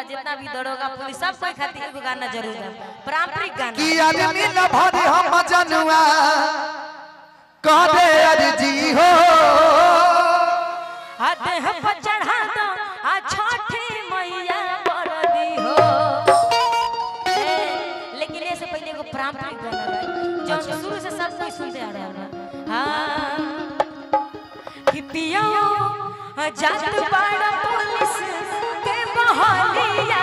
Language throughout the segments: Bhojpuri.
जितना भी दरोगा पुलिस सब कोई खातिर एगो गाना जरूर गाए पारंपरिक गाना कि आदमी न भरे हम जनुआ कहदे अर्जी हो हाथ हम पर चढ़ा दो आ छठी मैया बरदी हो ए, लेकिन ये से पहले एगो पारंपरिक गाना गाए जो शुरू से सब कोई सुनते आ रहे हैं हां कि पियो जात बड़ा पुलिस के बहालिया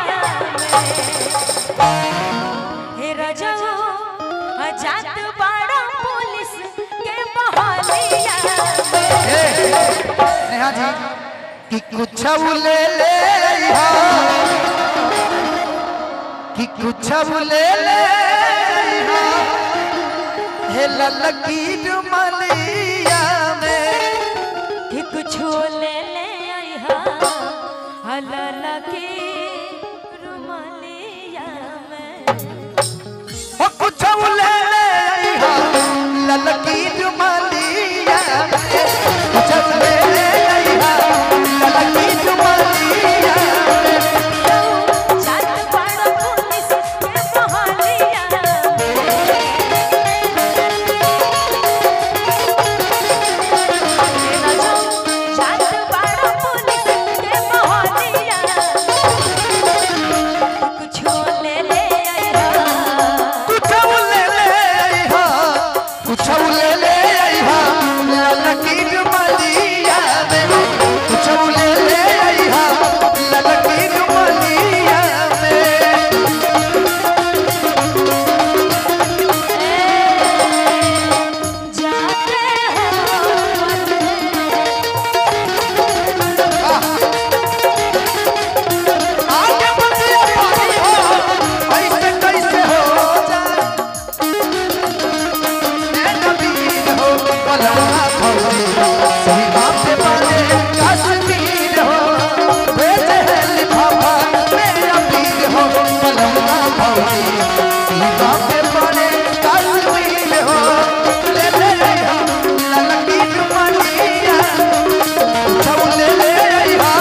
में हे रजो जात बड़ा पुलिस के बहालिया में ए, नेहा जी कि कुछ ले ले हा कि कुछ ले ले हा हे ललकी डुमलिया में कि कुछ ले ले आई हा हलला की रुमालिया में ओ कुछ ले ले हा ललकी डुमलिया में कुछ ले ले हा ललकी डुमलिया में जात बड़ा पुलिस के बहालिया जात बड़ा पुलिस के बहालिया कुछ ले ले आई हा कुछ ले ले हा कुछ ले ले हा ललकी डुमलिया में कुछ ले ले हा ललकी डुमलिया में जाते आगे बढ़िया पानी हो ऐसे कैसे हो जाए ए नबी हो बलवा भौजी सही बात पे बने कश्मीर हो भेजे है लिफाफा मेरा पीर हो बलवा भौजी सही बात पे बने कश्मीर हो ले ले हो ललकी डुमलिया सब ले ले हा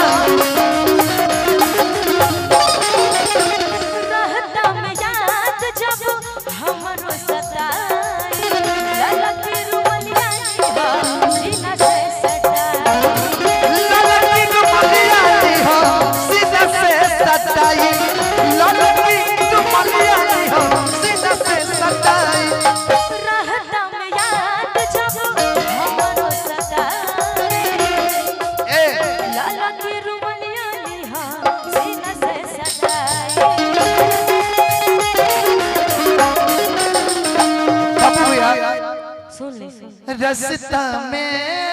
रहता में याद जब हमरो सताई ललक रुमलिया हो सीना से सटाई ललकी डुमलिया नी हो सीधा से सताई ललकी डुमलिया नी हो सीधा से सताई रहता में याद जब हमरो सताई ए ललक रुमलिया हो सीना से सटाई बाबू यार सुन ले सुन रास्ता में